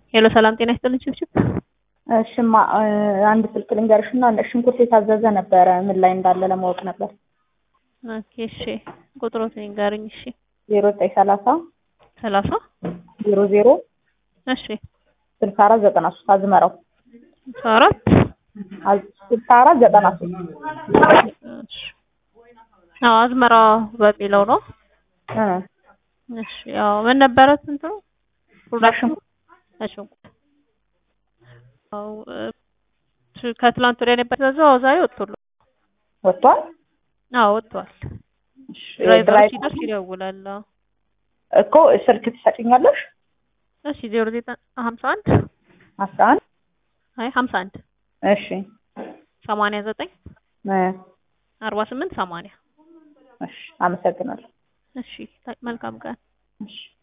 ሄሎ ሰላም ጤና ይስጥልኝ ችብችብ እሽማ አንድ ስልክ ልንገርሽና ሽንኩርት የታዘዘ ነበረ ምን ላይ እንዳለ ለማወቅ ነበር። ኦኬ እሺ ቁጥሮት ንገርኝ እሺ ዜሮ ዘጠኝ ሰላሳ ሰላሳ ዜሮ ዜሮ እሺ ስልሳ አራት ዘጠና ሶስት አዝመራው ስልሳ አራት ስልሳ አራት ዘጠና ሶስት እሺ አዎ አዝመራ በሚለው ነው እ እሺ ያው ምን ነበረ ስንት ነው ፕሮዳክሽኑ ሽንኩርት አዎ እ ከትላንት ወዲያ ነበር የተያዘው ዛሬ ወጥቶልሃል ወጥቷል። አዎ ወጥቷል እሺ፣ ድራይቨሮች ድራይቨር ሲደርስ ይደውላል አዎ እኮ ስልክ ትሰጭኛለሽ? እሺ ዜሮ ዘጠኝ ሀምሳ አንድ አስራ አንድ አይ ሀምሳ አንድ እሺ ሰማንያ ዘጠኝ እ አርባ ስምንት ሰማንያ እሺ አመሰግናለሁ። እሺ መልካም ቀን እሺ